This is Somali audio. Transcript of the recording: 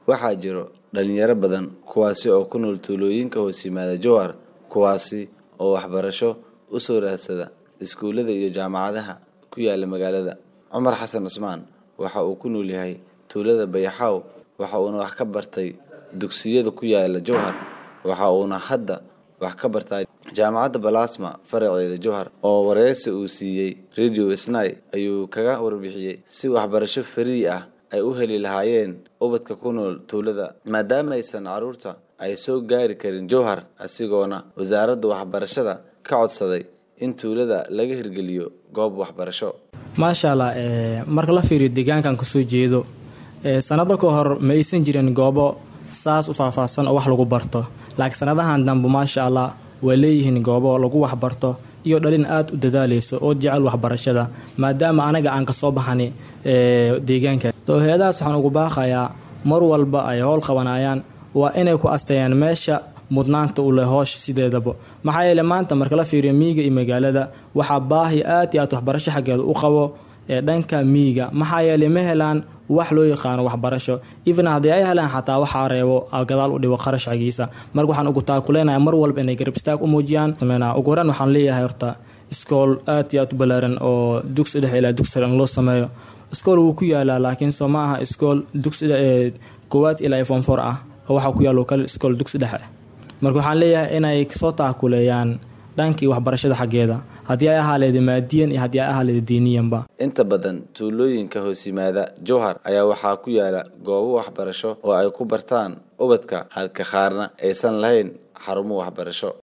waxaa jiro dhalinyaro badan kuwaasi oo ku nool tuulooyinka hoos yimaada jowhar kuwaasi oo waxbarasho u soo raadsada iskuullada iyo jaamacadaha ku yaala magaalada cumar xasan cusmaan waxa uu ku nool yahay tuulada bayaxaaw waxa uuna wax ka bartay dugsiyada ku yaala jowhar waxa uuna hadda wax ka bartaa jaamacadda balasma faraceeda jowhar oo wareysi uu siiyey radio snai ayuu kaga warbixiyey si waxbarasho farii ah ay u heli lahaayeen ubadka ku nool tuulada maadaama aysan caruurta ay soo gaari karin jowhar asigoona wasaaradda waxbarashada ka codsaday in tuulada laga hirgeliyo goob waxbarasho maasha allah marka la fiiriyo deegaankan kasoo jeedo sanado ka hor ma aysan jirin goobo saas u faahfaahsan oo wax lagu barto laakiin sanadahan dambe maasha allah way leeyihiin goobo lagu waxbarto iyo dhalin aada u dadaaleyso oo jecel waxbarashada maadaama anaga aan kasoo baxani deegaanka soo hay-adahaas waxaan ugu baaqayaa mar walba ay howl qabanayaan waa inay ku asteeyaan meesha mudnaanta u leh hoosha sideedaba maxaa yeele maanta marka la fiiriyo miyiga iyo magaalada waxaa baahi aad iyo aad waxbarasho xaggeeda u qabo ee dhanka miyiga maxaa yeele ma helaan wax loo yaqaano waxbarasho even haddii ay helaan xataa waxaa reebo gadaal u dhibo qarash xagiisa marka waxaan ugu taakuleynaya mar walba inay garab istaag u muujiyaan ugu horeen waxaan leeyahay horta iskool aad iyo aad u balaaran oo dugsi dhexe ilaa dugsi sare in loo sameeyo iskool wuu ku yaalaa laakiin soo ma aha iskool dugsi koowaad ilaa iphone four ah oo waxaa ku yaalo kale iskool dugsi dhexe marka waxaan leeyahay inay kasoo taakuleeyaan dhankii waxbarashada xaggeeda haddii ay ahaaleeda maadiyan iyo haddii ay ahaaleeda diiniyanba inta badan tuulooyinka hoos yimaada jowhar ayaa waxaa ku yaala goobo waxbarasho oo ay ku bartaan ubadka halka qaarna aysan lahayn xarumo waxbarasho